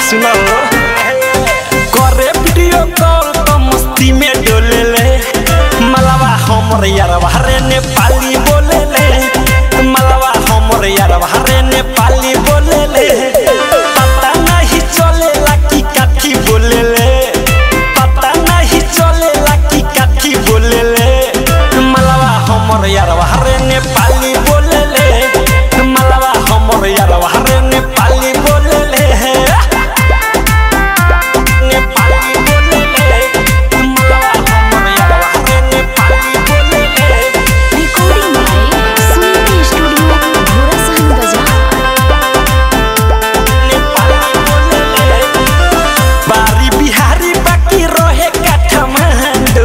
सुनो करे video call तो मस्ती में डोले ले मलवा हमर यारवा रे नेपाली बोले ले मलवा हमर यारवा रे नेपाली बोले ले पता नहीं चलेला की काठी बोले ले पता नहीं चलेला की काठी बोले ले मलवा हमर यारवा रे नेपाली बोले ले मलवा हमर यारवा रे नेपाली बोले ले नेपाली बोले ले मलवा हमर यारवा रे नेपाली बोले ले recording by Suniti studio Ghorasahan बाजार बारी बिहारी बाकी रहे काठमांडू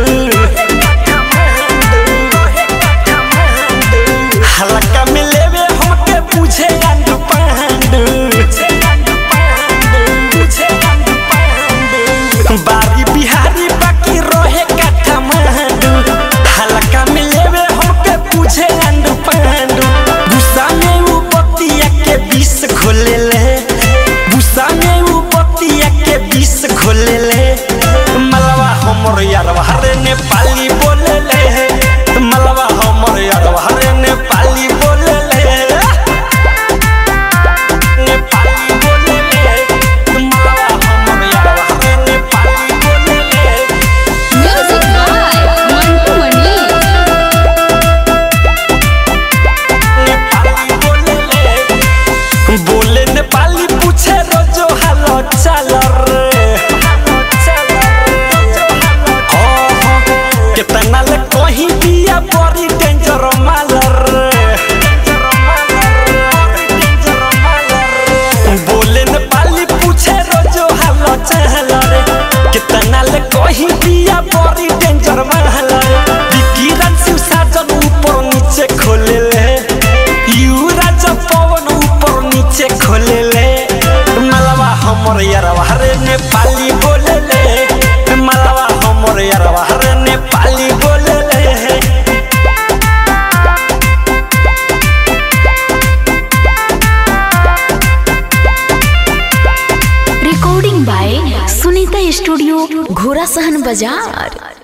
हल्का में लेवे हमके पूछे अंडू पांडू बारी बिहारी बाकी रहे काठमांडू हल्का में लेवे हमके पूछे अंडू पांडू गुस्सा में वो बतिया के बीस खोले ले गुस्सा में वो बतिया के बीस खोले ले मलवा हमर यारवा रे नेपाली बोले ले मलवा हमर यारवा रे नेपाली बोले ले नेपाली बोले ले मलवा हमर यारवा रे नेपाली बोले ले म्यूजिक बाय मंटू मनी नेपाली बोले ले बोले नेपाली पूछे रोजो हालो चाल रे कितना ले कहीं दिया बड़ी डेंजर माल रे बोले नेपाली पूछे रोजो हालो चाल रे कितना ले कहीं दिया बड़ी डेंजर माल रे विकी रंसी साजन ऊपर नीचे खोले ले युवराज पवन ऊपर नीचे खोले ले मलवा हमर यारवा रे नेपाली बोले ले मलवा हमर यारवा रे नेपाली बोले ले recording by Sunita studio Ghorasahan बाजार